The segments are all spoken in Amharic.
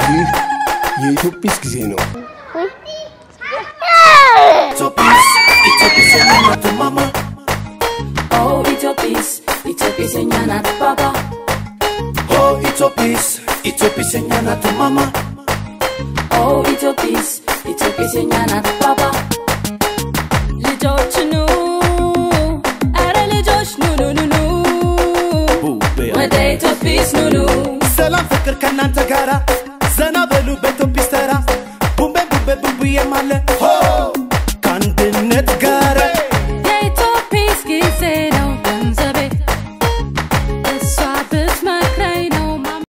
ይህ የኢትዮጲስ ጊዜ ነው። Oh, Itopis, Itopis en yana tu papa. Oh, Itopis, Itopis enyana tu mama. Oh, Itopis, Itopis en yana tu papa. ልጆች ኑ አረ ልጆች ኑ ኑ ኑ ኑ ወደ ኢትዮጲስ ኑ ኑ ሰላም ፍቅር ከእናንተ ጋራ ዘና በሉ በኢትዮጲስ ተራ ቡምቤ ቡምቤ ቡምቡዬም አለ ሆ ከአንድነት ጋር የኢትዮጲስ ጊዜ ነው ገንዘቤ እሷ ብትመክረኝ ነው ማም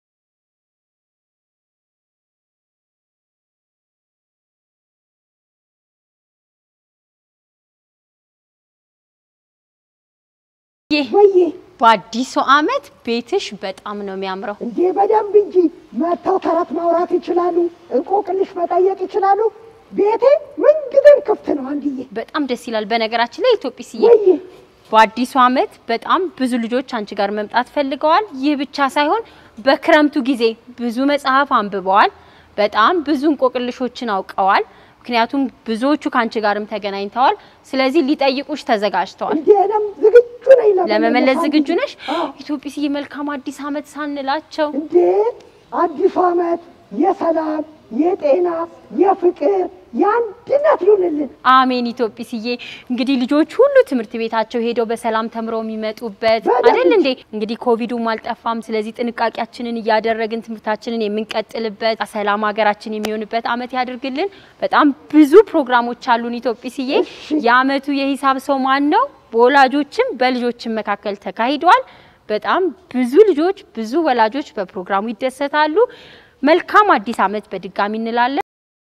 ወዬ በአዲሱ ዓመት ቤትሽ በጣም ነው የሚያምረው። እንዴ በደንብ እንጂ መጥተው ተረት ማውራት ይችላሉ፣ እንቆቅልሽ መጠየቅ ይችላሉ። ቤቴ ምንጊዜም ክፍት ነው። አንድዬ በጣም ደስ ይላል። በነገራችን ላይ ኢትዮጲስዬ ወዬ በአዲሱ ዓመት በጣም ብዙ ልጆች አንቺ ጋር መምጣት ፈልገዋል። ይህ ብቻ ሳይሆን በክረምቱ ጊዜ ብዙ መጽሐፍ አንብበዋል። በጣም ብዙ እንቆቅልሾችን አውቀዋል። ምክንያቱም ብዙዎቹ ከአንቺ ጋርም ተገናኝተዋል። ስለዚህ ሊጠይቁሽ ተዘጋጅተዋል። እንዴ እኔም ዝግጁ ነኝ ለመመለስ ዝግጁ አንድዬ። ነሽ? አዎ። ኢትዮጲስዬ መልካም አዲስ ዓመት ሳንላቸው እንዴ አዲሱ ዓመት የሰላም የጤና የፍቅር የአንድነት ይሁንልን። አሜን። ኢትዮጲስዬ እንግዲህ ልጆች ሁሉ ትምህርት ቤታቸው ሄደው በሰላም ተምረው የሚመጡበት በደንብ። አይደል እንዴ? እንግዲህ ኮቪዱም አልጠፋም። ስለዚህ ጥንቃቄያችንን እያደረግን ትምህርታችንን የምንቀጥልበት ሰላም ሀገራችን የሚሆንበት አመት ያድርግልን። በጣም ብዙ ፕሮግራሞች አሉን። ኢትዮጲስዬ የአመቱ የሂሳብ ሰው ማን ነው? በወላጆችም በልጆችም መካከል ተካሂዷል። በጣም ብዙ ልጆች ብዙ ወላጆች በፕሮግራሙ ይደሰታሉ። መልካም አዲስ አመት በድጋሚ እንላለን።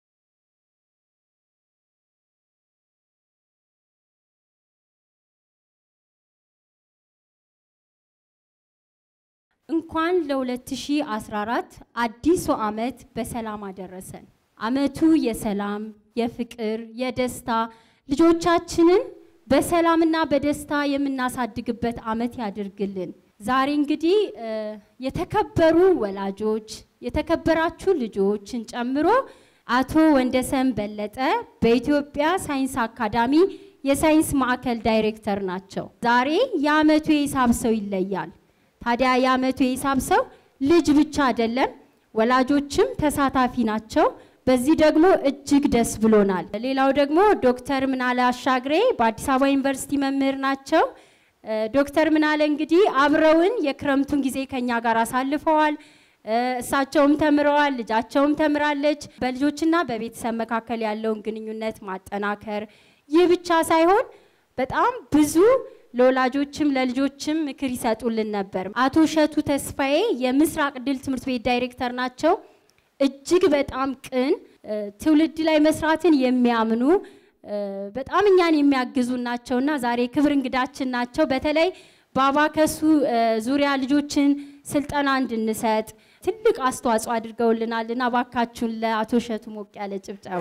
እንኳን ለ2014 አዲሱ ዓመት በሰላም አደረሰን። ዓመቱ የሰላም፣ የፍቅር፣ የደስታ ልጆቻችንን በሰላምና በደስታ የምናሳድግበት ዓመት ያድርግልን። ዛሬ እንግዲህ እ፣ የተከበሩ ወላጆች የተከበራችሁ ልጆችን ጨምሮ አቶ ወንደሰን በለጠ በኢትዮጵያ ሳይንስ አካዳሚ የሳይንስ ማዕከል ዳይሬክተር ናቸው። ዛሬ የዓመቱ የሂሳብ ሰው ይለያል። ታዲያ የዓመቱ የሂሳብ ሰው ልጅ ብቻ አይደለም፣ ወላጆችም ተሳታፊ ናቸው። በዚህ ደግሞ እጅግ ደስ ብሎናል። ሌላው ደግሞ ዶክተር ምናለ አሻግሬ በአዲስ አበባ ዩኒቨርሲቲ መምህር ናቸው። እ፣ ዶክተር ምናለ እንግዲህ አብረውን የክረምቱን ጊዜ ከኛ ጋር አሳልፈዋል። እ፣ እሳቸውም ተምረዋል፣ ልጃቸውም ተምራለች። በልጆችና በቤተሰብ መካከል ያለውን ግንኙነት ማጠናከር ይህ ብቻ ሳይሆን በጣም ብዙ ለወላጆችም ለልጆችም ምክር ይሰጡልን ነበር። አቶ እሸቱ ተስፋዬ የምስራቅ ድል ትምህርት ቤት ዳይሬክተር ናቸው። እጅግ በጣም ቅን እ፣ ትውልድ ላይ መስራትን የሚያምኑ እ፣ በጣም እኛን የሚያግዙ ናቸውና ዛሬ ክብር እንግዳችን ናቸው። በተለይ በአባከሱ እ፣ ዙሪያ ልጆችን ስልጠና እንድንሰጥ ትልቅ አስተዋጽኦ አድርገውልናልና እባካችሁን ለአቶ እሸቱ ሞቅ ያለ ጭብጨባ።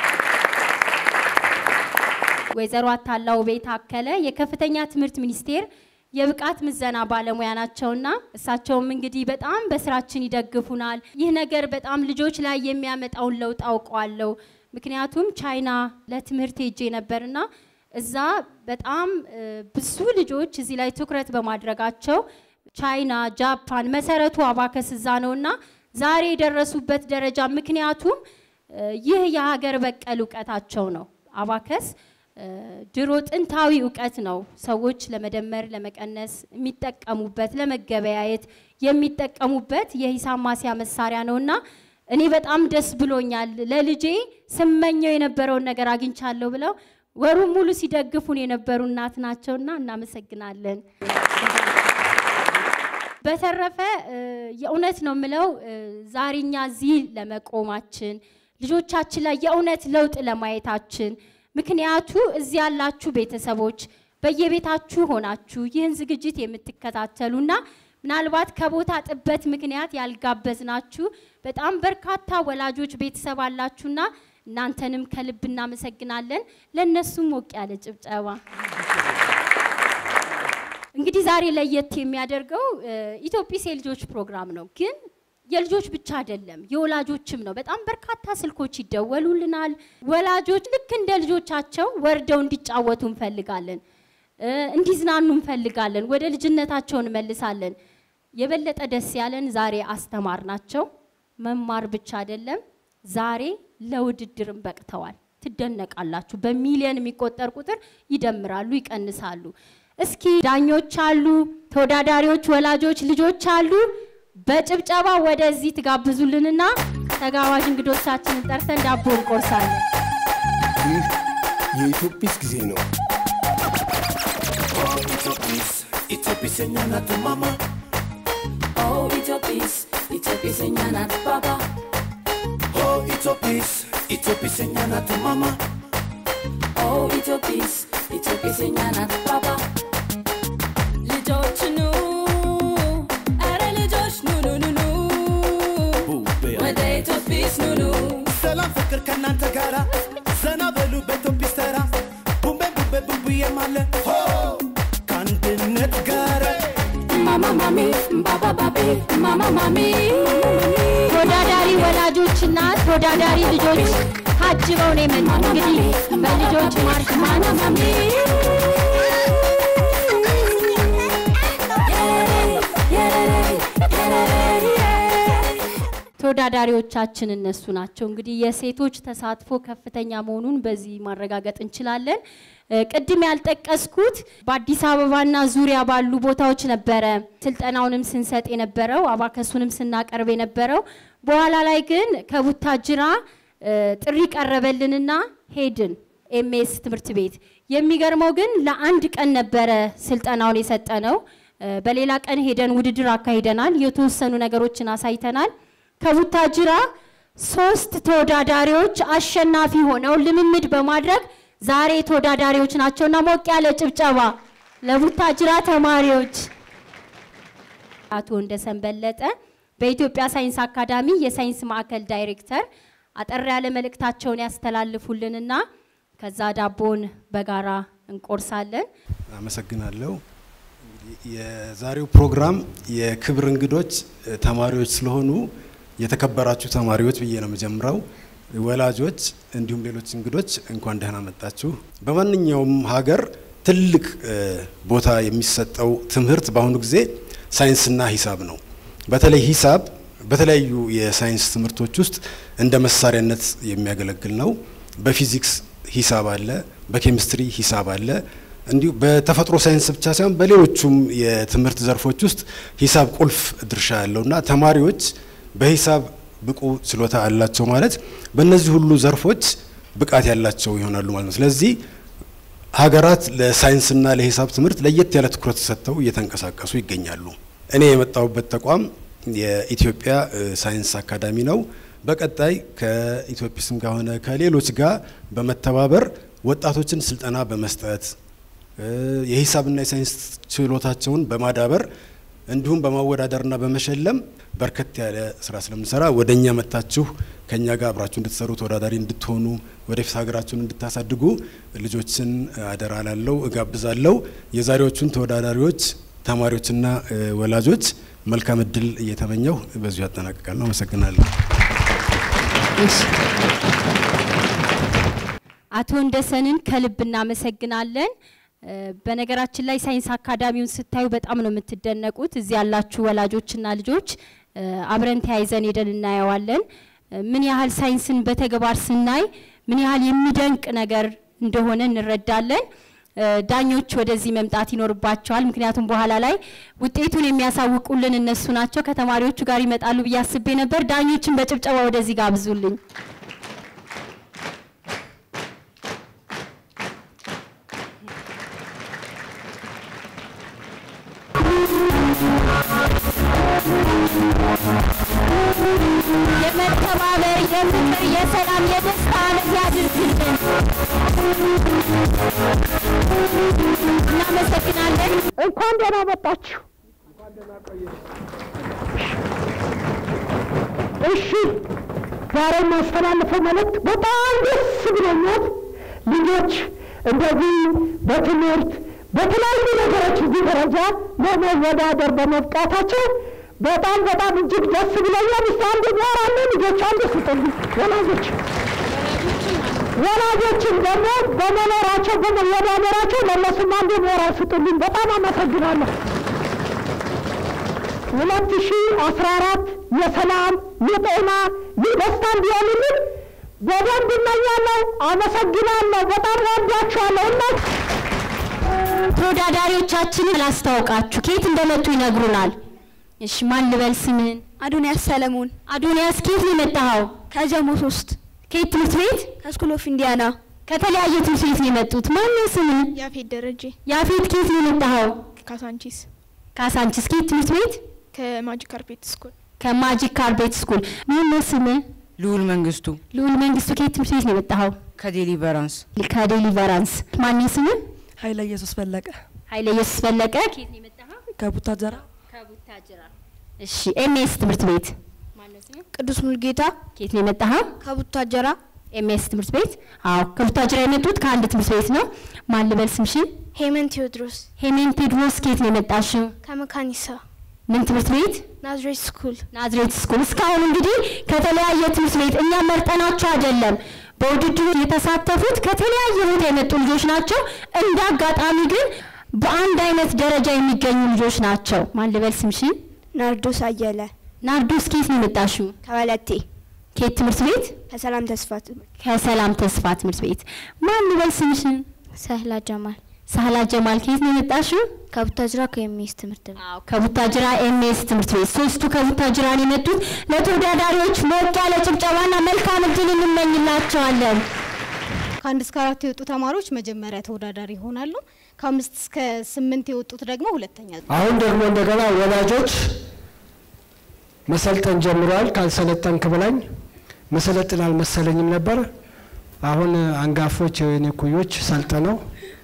ወይዘሮ አታላው ቤት አከለ የከፍተኛ ትምህርት ሚኒስቴር የብቃት ምዘና ባለሙያ ናቸውና እሳቸውም እንግዲህ በጣም በስራችን ይደግፉናል። ይህ ነገር በጣም ልጆች ላይ የሚያመጣውን ለውጥ አውቀዋለሁ። ምክንያቱም ቻይና ለትምህርት ሄጄ ነበርና እዛ በጣም እ፣ ብዙ ልጆች እዚህ ላይ ትኩረት በማድረጋቸው ቻይና፣ ጃፓን መሰረቱ አባከስ እዛ ነውና ዛሬ የደረሱበት ደረጃ ምክንያቱም እ፣ ይህ የሀገር በቀል እውቀታቸው ነው። አባከስ እ፣ ድሮ ጥንታዊ እውቀት ነው። ሰዎች ለመደመር ለመቀነስ የሚጠቀሙበት ለመገበያየት የሚጠቀሙበት የሂሳብ ማስያ መሳሪያ ነውና እኔ በጣም ደስ ብሎኛል። ለልጄ ስመኘው የነበረውን ነገር አግኝቻለሁ ብለው ወሩን ሙሉ ሲደግፉን የነበሩ እናት ናቸውና እናመሰግናለን። በተረፈ እ፣ የእውነት ነው የምለው እ፣ ዛሬ እኛ እዚህ ለመቆማችን ልጆቻችን ላይ የእውነት ለውጥ ለማየታችን ምክንያቱ እዚህ ያላችሁ ቤተሰቦች በየቤታችሁ ሆናችሁ ይህን ዝግጅት የምትከታተሉና ምናልባት ከቦታ ጥበት ምክንያት ያልጋበዝናችሁ በጣም በርካታ ወላጆች ቤተሰብ አላችሁና እናንተንም ከልብ እናመሰግናለን። ለእነሱም ሞቅ ያለ ጭብጨባ። እንግዲህ ዛሬ ለየት የሚያደርገው እ፣ ኢትዮጲስ የልጆች ፕሮግራም ነው። ግን የልጆች ብቻ አይደለም የወላጆችም ነው። በጣም በርካታ ስልኮች ይደወሉልናል። ወላጆች ልክ እንደ ልጆቻቸው ወርደው እንዲጫወቱ እንፈልጋለን፣ እ፣ እንዲዝናኑ እንፈልጋለን። ወደ ልጅነታቸው እንመልሳለን። የበለጠ ደስ ያለን ዛሬ አስተማር ናቸው። መማር ብቻ አይደለም ዛሬ ለውድድርም በቅተዋል። ትደነቃላችሁ። በሚሊዮን የሚቆጠር ቁጥር ይደምራሉ፣ ይቀንሳሉ። እስኪ ዳኞች አሉ፣ ተወዳዳሪዎች፣ ወላጆች፣ ልጆች አሉ። በጭብጨባ ወደዚህ ትጋብዙልንና ተጋባዥ እንግዶቻችንን ጠርተን ዳቦ እንቆርሳለን። ይህ የኢትዮጲስ ጊዜ ነው። ኢትዮጲስ የኛ ናት ማማ Oh, Ethiopies, Ethiopies and Yanat Baba. ኦ ኢትዮጲስ ኢትዮጲስ የኛ ናት ማማ Oh, Ethiopies, Ethiopies and Yanat Baba. ልጆች ኑ ኧረ ልጆች ኑ ኑ ኑ ኑ ወደ ኢትዮጲስ ኑ ኑ ሰላም ፍቅር ከእናንተ ጋራ ዘና በሉ በኢትዮጲስ ተራ ቡምቤ ቡምቤ ቡምቡዬም አለ ሆ ከአንድነት ጋር ማማ ማሚ ባባ ባቢ ማማ ማሚ ተወዳዳሪ ወላጆችና ተወዳዳሪ ልጆች ታጅበው ነው የመጡት። እንግዲህ በልጆች ማርሽ ማን ማሚ ተወዳዳሪዎቻችን እነሱ ናቸው። እንግዲህ የሴቶች ተሳትፎ ከፍተኛ መሆኑን በዚህ ማረጋገጥ እንችላለን። እ፣ ቅድም ያልጠቀስኩት በአዲስ አበባና ዙሪያ ባሉ ቦታዎች ነበረ ስልጠናውንም ስንሰጥ የነበረው አባከሱንም ስናቀርብ የነበረው። በኋላ ላይ ግን ከቡታጅራ እ፣ ጥሪ ቀረበልንና ሄድን ኤምኤስ ትምህርት ቤት። የሚገርመው ግን ለአንድ ቀን ነበረ ስልጠናውን የሰጠነው። እ፣ በሌላ ቀን ሄደን ውድድር አካሂደናል። የተወሰኑ ነገሮችን አሳይተናል። ከቡታጅራ ሶስት ተወዳዳሪዎች አሸናፊ ሆነው ልምምድ በማድረግ ዛሬ ተወዳዳሪዎች ናቸውና ሞቅ ያለ ጭብጨባ ለቡታጅራ ተማሪዎች። አቶ እንደሰን በለጠ በኢትዮጵያ ሳይንስ አካዳሚ የሳይንስ ማዕከል ዳይሬክተር አጠር ያለ መልእክታቸውን ያስተላልፉልንና ከዛ ዳቦን በጋራ እንቆርሳለን። አመሰግናለሁ። እንግዲህ የዛሬው ፕሮግራም የክብር እንግዶች እ፣ ተማሪዎች ስለሆኑ የተከበራችሁ ተማሪዎች ብዬ ነው የምጀምረው። ወላጆች፣ እንዲሁም ሌሎች እንግዶች እንኳን ደህና መጣችሁ። በማንኛውም ሀገር ትልቅ እ፣ ቦታ የሚሰጠው ትምህርት በአሁኑ ጊዜ ሳይንስና ሂሳብ ነው። በተለይ ሂሳብ በተለያዩ የሳይንስ ትምህርቶች ውስጥ እንደ መሳሪያነት የሚያገለግል ነው። በፊዚክስ ሂሳብ አለ፣ በኬሚስትሪ ሂሳብ አለ። እንዲሁ በተፈጥሮ ሳይንስ ብቻ ሳይሆን በሌሎቹም የትምህርት ዘርፎች ውስጥ ሂሳብ ቁልፍ ድርሻ ያለውና ተማሪዎች በሂሳብ ብቁ ችሎታ አላቸው ማለት በእነዚህ ሁሉ ዘርፎች ብቃት ያላቸው ይሆናሉ ማለት ነው። ስለዚህ ሀገራት ለሳይንስና ለሂሳብ ትምህርት ለየት ያለ ትኩረት ሰጥተው እየተንቀሳቀሱ ይገኛሉ። እኔ የመጣሁበት ተቋም የኢትዮጵያ እ፣ ሳይንስ አካዳሚ ነው። በቀጣይ ከኢትዮጲስም ጋር ሆነ ከሌሎች ጋር በመተባበር ወጣቶችን ስልጠና በመስጠት እ፣ የሂሳብና የሳይንስ ችሎታቸውን በማዳበር እንዲሁም በማወዳደርና በመሸለም በርከት ያለ ስራ ስለምንሰራ ወደ እኛ መጥታችሁ ከእኛ ጋር አብራችሁ እንድትሰሩ ተወዳዳሪ እንድትሆኑ ወደፊት ሀገራችሁን እንድታሳድጉ ልጆችን አደራ ላለው እጋብዛለሁ። የዛሬዎቹን ተወዳዳሪዎች ተማሪዎችና እ፣ ወላጆች መልካም እድል እየተመኘው በዚሁ ያጠናቅቃለሁ። አመሰግናለሁ። አቶ እንደሰንን ከልብ እናመሰግናለን። እ፣ በነገራችን ላይ ሳይንስ አካዳሚውን ስታዩ በጣም ነው የምትደነቁት። እዚህ ያላችሁ ወላጆችና ልጆች እ፣ አብረን ተያይዘን ሄደን እናየዋለን። እ፣ ምን ያህል ሳይንስን በተግባር ስናይ ምን ያህል የሚደንቅ ነገር እንደሆነ እንረዳለን። እ፣ ዳኞች ወደዚህ መምጣት ይኖርባቸዋል። ምክንያቱም በኋላ ላይ ውጤቱን የሚያሳውቁልን እነሱ ናቸው። ከተማሪዎቹ ጋር ይመጣሉ ብዬ አስቤ ነበር። ዳኞችን በጭብጨባ ወደዚህ ጋብዙልኝ። የመተባበር፣ የፍቅር፣ የሰላም፣ የደስታ ዓመት ያድርግልን። እናመሰግናለን። እንኳን ደህና መጣችሁ። እሺ ዛሬ የማስተላልፈው መልእክት በጣም ደስ ብሎኛል። ልጆች እንደዚህ በትምህርት በተለያዩ ነገሮች እዚህ ደረጃ ለመወዳደር በመብቃታቸው በጣም በጣም እጅግ ደስ ብሎኛል። እስቲ አንድ ሞራል ልጆች አንድ ስጡልኝ ወላጆች ወላጆችን ደግሞ በመኖራቸው በመወዳደራቸው ለእነሱም አንድ ሞራል ስጡልኝ። በጣም አመሰግናለሁ። ሁለት ሺህ አስራ አራት የሰላም የጤና የደስታ እንዲሆንልን በደንብ እመኛለሁ። አመሰግናለሁ። በጣም ወዳችኋለሁ እና ተወዳዳሪዎቻችንን ላስታውቃችሁ ከየት እንደመጡ ይነግሩናል። እሺ ማን ልበል ስምን? አዶንያስ ሰለሞን አዶንያስ ከየት ነው የመጣኸው? ከጀሞ ሶስት ከየት ትምህርት ቤት? ከስኩል ኦፍ ኢንዲያና ከተለያየ ትምህርት ቤት ነው የመጡት። ማን ነው ስምን? ያፌት ደረጀ ያፌት ከየት ነው የመጣኸው? ካሳንቺስ ካሳንቺስ ከየት ትምህርት ቤት? ከማጂክ ካርፔት ስኩል ከማጂክ ካርቤት ስኩል። ማን ነው ስምህ? ልዑል መንግስቱ ልዑል መንግስቱ ከየት ትምህርት ቤት ነው የመጣኸው? ከዴሊቨራንስ ከዴሊቨራንስ። ማን ነው ስምህ? ኃይለ ኢየሱስ ፈለቀ ኃይለ ኢየሱስ ፈለቀ ከየት ነው የመጣኸው? ከቡታጀራ ከቡታጅራ። እሺ ኤምኤስ ትምህርት ቤት ቅዱስ ሙልጌታ ከየት ነው የመጣኸው? ከቡታጀራ ኤምኤስ ትምህርት ቤት። አዎ ከቡታጅራ የመጡት ከአንድ ትምህርት ቤት ነው። ማን ልበል ስምሽን? ሄመን ቴዎድሮስ ሄሜን ቴድሮስ ከየት ነው የመጣሽው? ከመካኒሳ ምን ትምህርት ቤት? ናዝሬት ስኩል ናዝሬት ስኩል። እስካሁን እንግዲህ ከተለያየ ትምህርት ቤት እኛ መርጠናቸው አይደለም በውድድሩ የተሳተፉት ከተለያየ ቦታ የመጡ ልጆች ናቸው። እንደ አጋጣሚ ግን በአንድ አይነት ደረጃ የሚገኙ ልጆች ናቸው። ማን ልበል ስምሽን? ናርዶስ አየለ ናርዶስ ከየት ነው የመጣሽው? ከወለቴ ከየት ትምህርት ቤት? ከሰላም ተስፋ ከሰላም ተስፋ ትምህርት ቤት። ማን ልበል ስምሽን? ሰህላ ጀማል ሳህላ ጀማል ከየት ነው የመጣሽው? ከቡታጅራ ከኤምኤስ ትምህርት ቤት አዎ ከቡታጅራ ኤምኤስ ትምህርት ቤት ሶስቱ ከቡታጅራ ነው የመጡት። ለተወዳዳሪዎች ሞቅ ያለ ጭብጨባና መልካም እድል እንመኝላቸዋለን። ከአንድ እስከ አራት የወጡ ተማሪዎች መጀመሪያ ተወዳዳሪ ይሆናሉ። ከአምስት እስከ ስምንት የወጡት ደግሞ ሁለተኛ። አሁን ደግሞ እንደገና ወላጆች መሰልጠን ጀምረዋል። ካልሰለጠንክ ብላኝ መሰለጥን አልመሰለኝም ነበር። አሁን አንጋፎች የኔ ኩዮች ሰልጥነው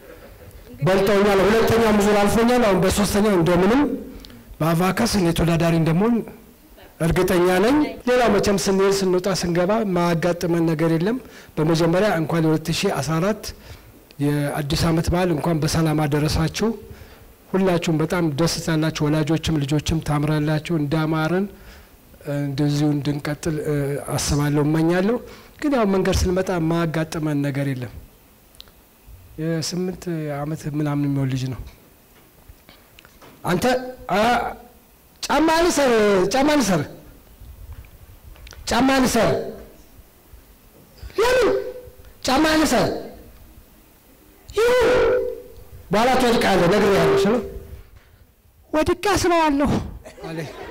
በልጠውኛል። ሁለተኛው ዙር አልፎኛል። አሁን በሶስተኛው እንደምንም በአቫከስ እኔ ተወዳዳሪ እንደምሆን እርግጠኛ ነኝ። ሌላው መቼም ስንሄድ ስንወጣ ስንገባ ማያጋጥመን ነገር የለም። በመጀመሪያ እንኳን የ2014 የአዲስ ዓመት በዓል እንኳን በሰላም አደረሳችሁ። ሁላችሁም በጣም ደስ ታላችሁ። ወላጆችም ልጆችም ታምራላችሁ። እንዳማረን እንደዚሁ እንድንቀጥል እ፣ አስባለሁ፣ እመኛለሁ። ግን ያው መንገድ ስንመጣ ማያጋጥመን ነገር የለም። የስምንት ዓመት ምናምን የሚሆን ልጅ ነው። አንተ አ፣ ጫማ ልሰር፣ ጫማ ልሰር፣ ጫማ ልሰር። ለምን ጫማ ልሰር? ይሁን በኋላ ትወድቃለህ፣ ነግሬሃለሁ። ስለው ወድቄ አስረዋለሁ አለኝ።